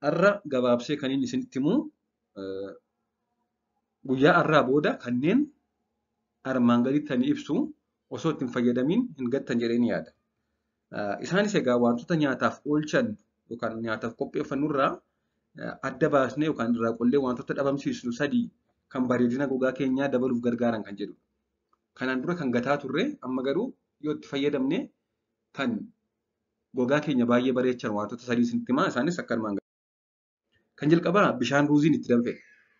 har'a gabaabsee kan inni isinitti himu guyyaa har'aa booda kanneen armaan gaditti ani ibsu osoo itti hin fayyadamiin hin gattan jedhee ni yaada. Isaanis egaa wantoota nyaataaf oolchan yookaan nyaataaf qopheeffannu irraa adda baasnee yookaan irraa qollee wantoota dhabamsiisnu sadii kan bareedina gogaa keenyaa dabaluuf gargaaran kan jedhudha. Kanaan dura kan gataa turre amma garuu yoo itti fayyadamne kan gogaa keenya baay'ee bareechan wantoota sadii isinitti himaa isaanis akka armaan Kan jalqabaa bishaan ruuziin itti danfe.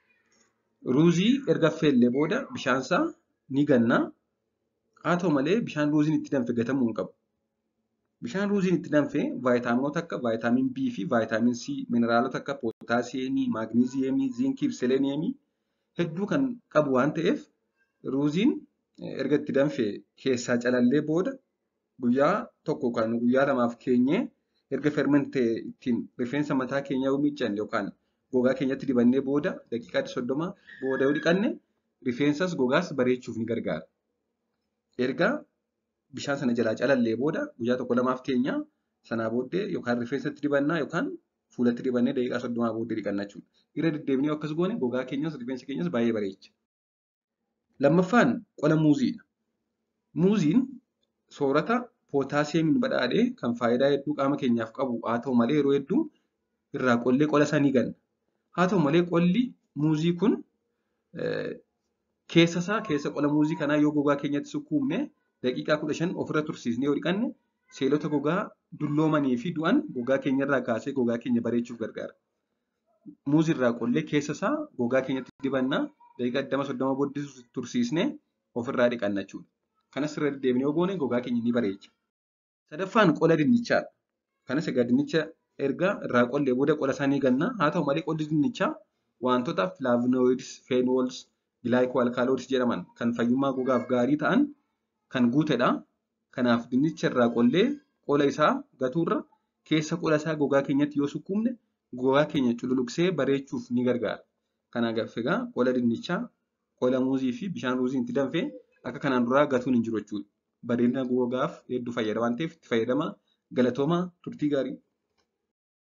Ruuzii erga affeellee booda bishaansaa ni ganna. Haa ta'u malee bishaan ruuziin itti danfe gatamuu hin qabu. Bishaan ruuziin itti danfe vaayitaaminoota akka vaayitaamin B fi vaayitaamin C, mineraalota akka pootaasiyeemii, maagniziyeemii, ziinkii fi seleeniyeemii hedduu kan qabu waan ta'eef ruuziin erga itti danfe keessaa calallee booda guyyaa tokko kan guyyaa lamaaf keenyee erga fermentee ittiin rifeensa mataa keenyaa yoo miiccanne yookaan gogaa keenyatti dibannee booda daqiiqaa soddoma booda yoo dhiqanne rifeensas gogaas bareechuuf ni gargaara. Erga bishaan sana jalaa calallee booda guyyaa tokko lamaaf keenyaa sanaa booddee yookaan rifeensatti dibannaa yookaan fuulatti dibannee daqiiqaa soddomaa booddee dhiqanna jechuudha. Irra deddeebinee akkas goone gogaa keenyas rifeensa keenyas baay'ee bareecha. Lammaffaan qola muuziidha. Muuziin soorata pootaasiyeemiin badhaadhee kan faayidaa hedduu qaama keenyaaf qabu haa ta'u malee yeroo hedduu irraa qollee qola isaa ni ganna. Haa ta'u malee qolli muuzii kun keessa isaa keessa qola muuzii kanaa yoo gogaa keenyatti sukkuumne daqiiqaa kudha shan ofirra tursiisnee yoo dhiqanne seelota gogaa dulloomanii fi du'an gogaa keenyarraa kaasee gogaa keenya bareechuuf gargaara. Muuzii irraa qollee keessa isaa gogaa keenyatti dibannaa daqiiqaa digdama soddoma booddee tursiisnee ofirraa dhiqanna jechuudha. Kanas irra deddeebinee yoo goone gogaa keenya ni bareecha. Sadaffaan qola dinnichaadha. Kanas egaa dinnicha erga irraa qollee booda qola isaa ni ganna. Haa ta'u malee qolli dinnichaa wantoota filaavinoids, feenols, gilaayikoalkaaloids jedhaman kan fayyummaa gogaaf gaarii ta'an kan guutedha. Kanaaf dinnicha irraa qollee qola isaa gatuurra keessa qola isaa gogaa keenyatti yoo sukkuumne gogaa keenya cululuqsee bareechuuf ni gargaara. Kanaaf egaa qola dinnichaa, qola muuzii fi bishaan ruuziin itti danfee akka kanaan duraa gatuun hin jiru jechuudha. Bareedina gogaaf hedduu fayyada waan ta'eef itti fayyadamaa galatoomaa turtii gaarii.